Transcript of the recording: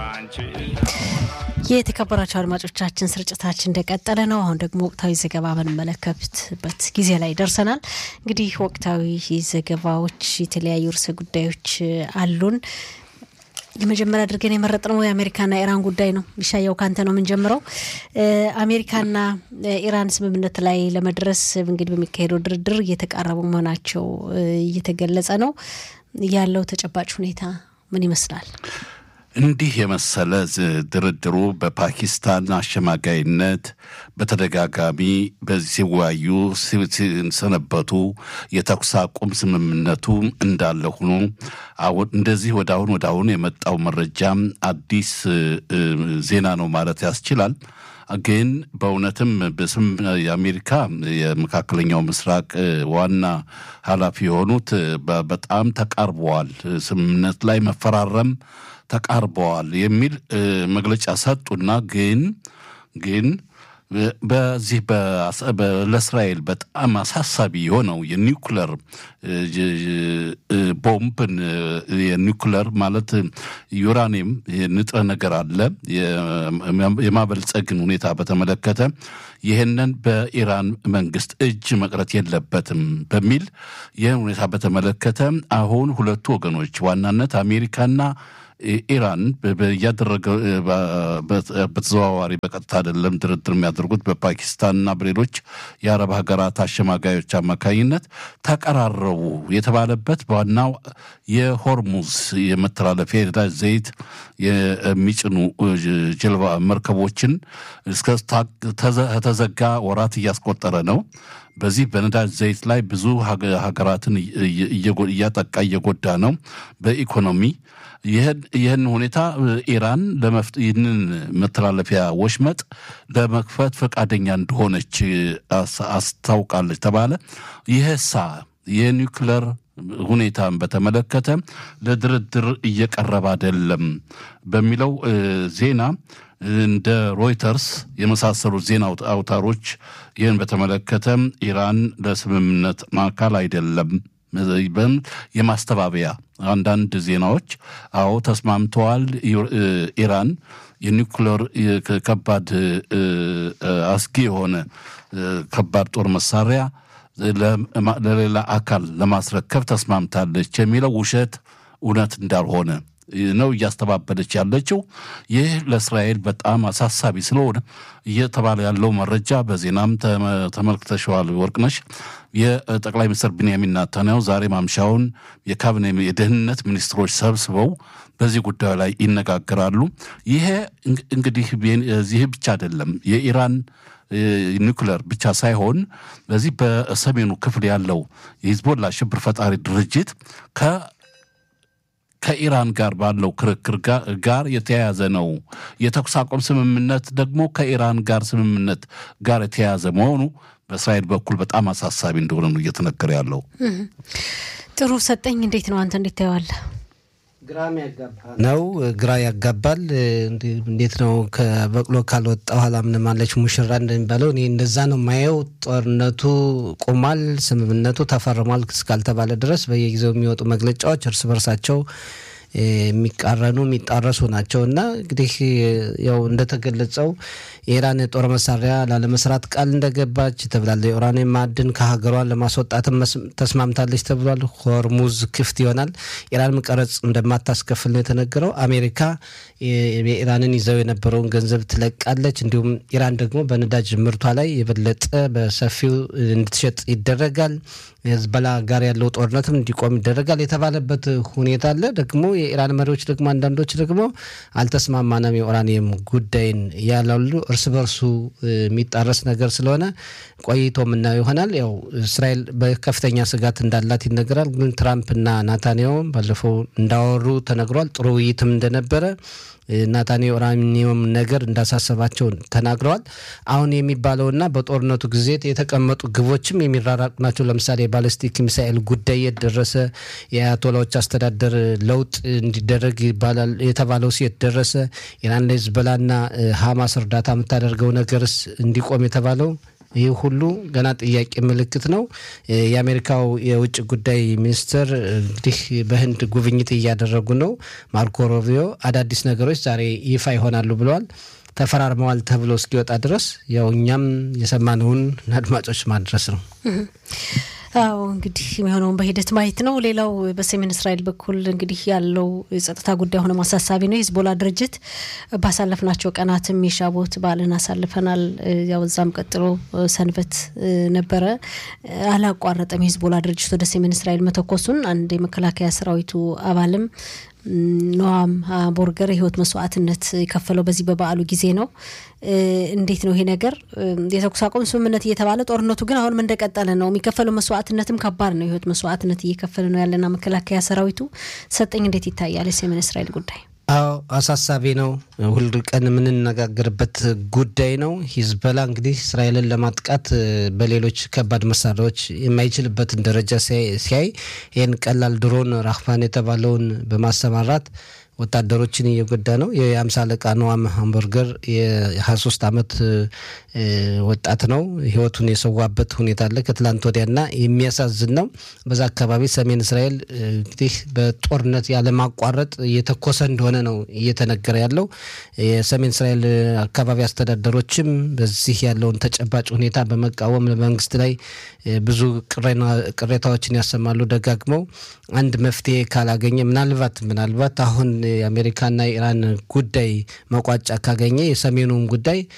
የተከበራቸው አድማጮቻችን ስርጭታችን እንደቀጠለ ነው። አሁን ደግሞ ወቅታዊ ዘገባ በምንመለከትበት ጊዜ ላይ ደርሰናል። እንግዲህ ወቅታዊ ዘገባዎች፣ የተለያዩ ርዕሰ ጉዳዮች አሉን። የመጀመሪያ አድርገን የመረጥነው የአሜሪካና ኢራን ጉዳይ ነው። ይሻየው ካንተ ነው የምንጀምረው። አሜሪካና ኢራን ስምምነት ላይ ለመድረስ እንግዲህ በሚካሄደው ድርድር እየተቃረቡ መሆናቸው እየተገለጸ ነው። ያለው ተጨባጭ ሁኔታ ምን ይመስላል? እንዲህ የመሰለ ድርድሩ በፓኪስታን አሸማጋይነት በተደጋጋሚ በዚህ ሲወያዩ ሲሰነበቱ የተኩስ አቁም ስምምነቱ እንዳለ ሆኖ እንደዚህ ወደ አሁን ወደ አሁን የመጣው መረጃም አዲስ ዜና ነው ማለት ያስችላል። ግን በእውነትም በስም የአሜሪካ የመካከለኛው ምስራቅ ዋና ኃላፊ የሆኑት በጣም ተቃርበዋል፣ ስምምነት ላይ መፈራረም ተቃርበዋል የሚል መግለጫ ሰጡና ግን ግን በዚህ ለእስራኤል በጣም አሳሳቢ የሆነው የኒውክለር ቦምብን የኒውክለር ማለት ዩራኒየም ንጥረ ነገር አለ የማበልጸግን ሁኔታ በተመለከተ ይህንን በኢራን መንግስት እጅ መቅረት የለበትም በሚል ይህን ሁኔታ በተመለከተ አሁን ሁለቱ ወገኖች ዋናነት አሜሪካና ኢራን እያደረገ በተዘዋዋሪ በቀጥታ አይደለም ድርድር የሚያደርጉት በፓኪስታንና በሌሎች የአረብ ሀገራት አሸማጋዮች አማካኝነት ተቀራረቡ የተባለበት በዋናው የሆርሙዝ የመተላለፊያ የነዳጅ ዘይት የሚጭኑ ጀልባ መርከቦችን እስከተዘጋ ወራት እያስቆጠረ ነው። በዚህ በነዳጅ ዘይት ላይ ብዙ ሀገራትን እያጠቃ እየጎዳ ነው በኢኮኖሚ ይህን ሁኔታ ኢራን ይህንን መተላለፊያ ወሽመጥ ለመክፈት ፈቃደኛ እንደሆነች አስታውቃለች ተባለ። ይህሳ የኒውክለር ሁኔታን በተመለከተ ለድርድር እየቀረበ አይደለም በሚለው ዜና እንደ ሮይተርስ የመሳሰሉት ዜና አውታሮች ይህን በተመለከተ ኢራን ለስምምነት አካል አይደለም የማስተባበያ አንዳንድ ዜናዎች አዎ ተስማምተዋል። ኢራን የኒውክሌር ከባድ አስጊ የሆነ ከባድ ጦር መሳሪያ ለሌላ አካል ለማስረከብ ተስማምታለች የሚለው ውሸት እውነት እንዳልሆነ ነው እያስተባበለች ያለችው። ይህ ለእስራኤል በጣም አሳሳቢ ስለሆነ እየተባለ ያለው መረጃ በዜናም ተመልክተሸዋል ወርቅነሽ። የጠቅላይ ሚኒስትር ቢንያሚን ናታንያሁ ዛሬ ማምሻውን የካቢኔ የደህንነት ሚኒስትሮች ሰብስበው በዚህ ጉዳዩ ላይ ይነጋገራሉ። ይሄ እንግዲህ እዚህ ብቻ አይደለም የኢራን ኒውክለር ብቻ ሳይሆን በዚህ በሰሜኑ ክፍል ያለው የሂዝቦላ ሽብር ፈጣሪ ድርጅት ከ ከኢራን ጋር ባለው ክርክር ጋር የተያያዘ ነው። የተኩስ አቁም ስምምነት ደግሞ ከኢራን ጋር ስምምነት ጋር የተያያዘ መሆኑ በእስራኤል በኩል በጣም አሳሳቢ እንደሆነ ነው እየተነገረ ያለው። ጥሩ ሰጠኝ። እንዴት ነው አንተ እንዴት ታየዋለህ? ግራም ያጋባ ነው። ግራ ያጋባል። እንዴት ነው ከበቅሎ ካልወጣ ኋላ ምንም አለች ሙሽራ እንደሚባለው እኔ እንደዛ ነው ማየው። ጦርነቱ ቆሟል፣ ስምምነቱ ተፈርሟል እስካልተባለ ድረስ በየጊዜው የሚወጡ መግለጫዎች እርስ በርሳቸው የሚቃረኑ የሚጣረሱ ናቸው እና እንግዲህ ያው እንደተገለጸው የኢራን የጦር መሳሪያ ላለመስራት ቃል እንደገባች ተብላለ። የኡራኒየም ማዕድን ከሀገሯን ለማስወጣትም ተስማምታለች ተብሏል። ሆርሙዝ ክፍት ይሆናል። ኢራን ቀረጽ እንደማታስከፍል ነው የተነገረው። አሜሪካ የኢራንን ይዘው የነበረውን ገንዘብ ትለቃለች። እንዲሁም ኢራን ደግሞ በነዳጅ ምርቷ ላይ የበለጠ በሰፊው እንድትሸጥ ይደረጋል። የህዝበላ ጋር ያለው ጦርነትም እንዲቆም ይደረጋል የተባለበት ሁኔታ አለ። ደግሞ የኢራን መሪዎች ደግሞ አንዳንዶች ደግሞ አልተስማማንም የኡራኒየም ጉዳይን ያላሉ እርስ በርሱ የሚጣረስ ነገር ስለሆነ ቆይቶ የምናየው ይሆናል። ያው እስራኤል በከፍተኛ ስጋት እንዳላት ይነገራል። ግን ትራምፕና ናታንያሁ ባለፈው እንዳወሩ ተነግሯል። ጥሩ ውይይትም እንደነበረ ናታንያሁ ኡራኒየም ነገር እንዳሳሰባቸው ተናግረዋል። አሁን የሚባለውና በጦርነቱ ጊዜ የተቀመጡ ግቦችም የሚራራቁ ናቸው። ለምሳሌ የባለስቲክ ሚሳኤል ጉዳይ የት ደረሰ? የአያቶላዎች አስተዳደር ለውጥ እንዲደረግ ይባላል የተባለው ሴት ደረሰ? ኢራን ለሂዝቦላና ሀማስ እርዳታ የምታደርገው ነገርስ እንዲቆም የተባለው ይህ ሁሉ ገና ጥያቄ ምልክት ነው። የአሜሪካው የውጭ ጉዳይ ሚኒስትር እንግዲህ በህንድ ጉብኝት እያደረጉ ነው። ማርኮ ሮቢዮ አዳዲስ ነገሮች ዛሬ ይፋ ይሆናሉ ብለዋል። ተፈራርመዋል ተብሎ እስኪወጣ ድረስ ያው እኛም የሰማነውን አድማጮች ማድረስ ነው። አዎ እንግዲህ የሚሆነውን በሂደት ማየት ነው። ሌላው በሰሜን እስራኤል በኩል እንግዲህ ያለው የጸጥታ ጉዳይ ሆነ አሳሳቢ ነው። የሂዝቦላ ድርጅት ባሳለፍናቸው ቀናትም የሻቦት በዓልን አሳልፈናል። ያው እዛም ቀጥሎ ሰንበት ነበረ። አላቋረጠም የሂዝቦላ ድርጅት ወደ ሰሜን እስራኤል መተኮሱን አንድ የመከላከያ ሰራዊቱ አባልም ኖዋም ቦርገር የህይወት መስዋዕትነት የከፈለው በዚህ በበዓሉ ጊዜ ነው። እንዴት ነው ይሄ ነገር? የተኩስ አቁም ስምምነት እየተባለ ጦርነቱ ግን አሁንም እንደቀጠለ ነው። የሚከፈለው መስዋዕትነትም ከባድ ነው። የህይወት መስዋዕትነት እየከፈለ ነው ያለና መከላከያ ሰራዊቱ ሰጠኝ እንዴት ይታያል የሰሜን እስራኤል ጉዳይ? አዎ አሳሳቢ ነው። ሁል ቀን የምንነጋገርበት ጉዳይ ነው። ሂዝበላ እንግዲህ እስራኤልን ለማጥቃት በሌሎች ከባድ መሳሪያዎች የማይችልበትን ደረጃ ሲያይ ይህን ቀላል ድሮን ራህማን የተባለውን በማሰማራት ወታደሮችን እየጎዳ ነው። የአምሳ አለቃ ነዋም ሃምበርገር የ23 ዓመት ወጣት ነው። ህይወቱን የሰዋበት ሁኔታ አለ ከትላንት ወዲያና የሚያሳዝን ነው። በዛ አካባቢ ሰሜን እስራኤል እንግዲህ በጦርነት ያለማቋረጥ እየተኮሰ እንደሆነ ነው እየተነገረ ያለው። የሰሜን እስራኤል አካባቢ አስተዳደሮችም በዚህ ያለውን ተጨባጭ ሁኔታ በመቃወም ለመንግስት ላይ ብዙ ቅሬታዎችን ያሰማሉ ደጋግመው አንድ መፍትሄ ካላገኘ ምናልባት ምናልባት አሁን የአሜሪካና የኢራን ጉዳይ መቋጫ ካገኘ የሰሜኑን ጉዳይ